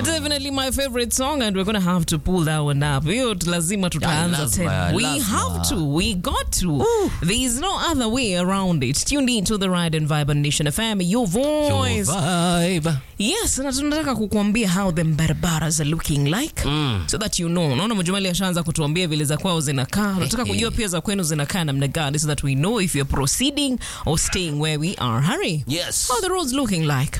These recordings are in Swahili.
Definitely my favorite song and we're going to have to pull that one up. Hiyo lazima tutaanza lazima, tena. We lazima. have to. We got to. There is no other way around it. Tuned in to the Ride and Vibe on Nation FM, your voice. Your vibe. Yes, na tunataka kukuambia how the barbaras are looking like so that you know. Naona Mjumali ashaanza kutuambia vile za kwao zinakaa. Nataka kujua pia za kwenu zinakaa namna gani so that we know if you're proceeding or staying where we are. Hurry. Yes. How are the roads looking like?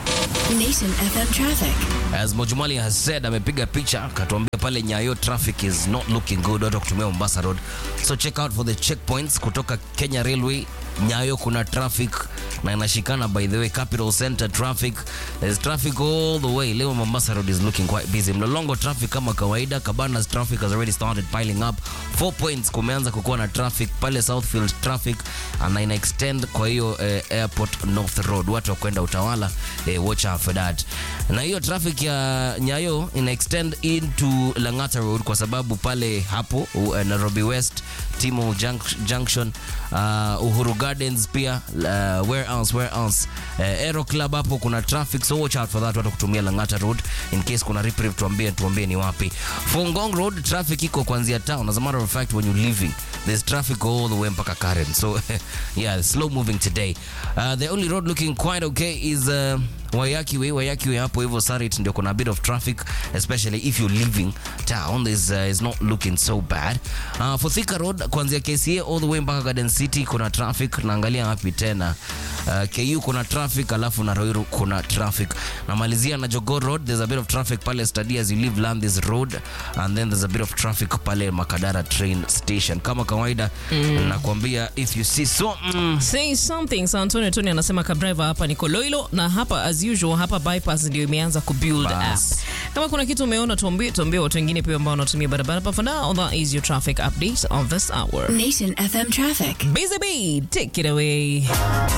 Nation FM traffic. As Mojumali has said, amepiga picha akatuambia pale Nyayo traffic is not looking good, watu wa kutumia Mombasa Road. So check out for the checkpoints kutoka Kenya Railway. Nyayo kuna traffic na inashikana by the way Capital Center traffic. There's traffic all the way. Leo Mombasa Road is looking quite busy. Mlolongo traffic kama kawaida. Cabanas traffic has already started piling up. Four points kumeanza kukuwa na traffic pale Southfield traffic na ina extend kwa hiyo eh, Airport North Road. Watu wa kwenda Utawala eh, watch out for that. Na hiyo traffic ya Nyayo ina extend into Lang'ata Road kwa sababu pale hapo uh, Nairobi West Timo Junc- Junction uh, Uhuru Gardens pia uh, where else where else uh, Aero Club hapo kuna traffic so watch out for that watu kutumia Lang'ata Road in case kuna reprieve tuambie tuambie ni wapi Fungong Road traffic iko kuanzia town as a matter of fact when you're leaving there's traffic all the way mpaka Karen so yeah slow moving today uh, the only road looking quite okay is uh, Wayaki Way, Wayaki Way hapo hivyo Sarit ndio kuna a bit of traffic especially if you're leaving town is uh, is not looking so bad. Uh, for Thika Road kuanzia KCA all the way mpaka Garden City kuna traffic. Naangalia wapi tena uh, KU kuna traffic, alafu na Ruiru kuna traffic. Namalizia na Jogoo Road there's a bit of traffic pale study as you leave Landis Road and then there's a bit of traffic pale Makadara train station. Kama kawaida nakwambia if you see so mm, Say something. Sa Antonio Tony anasema kabdriver hapa ni Koloilo na hapa as usual hapa bypass ndio imeanza kubuild up. Bas. Kama kuna kitu umeona tuambie, tuambie watu wengine pia ambao wanatumia barabara. But for now, that is your traffic update of this hour. Nation FM traffic. Busy Bee, take it away.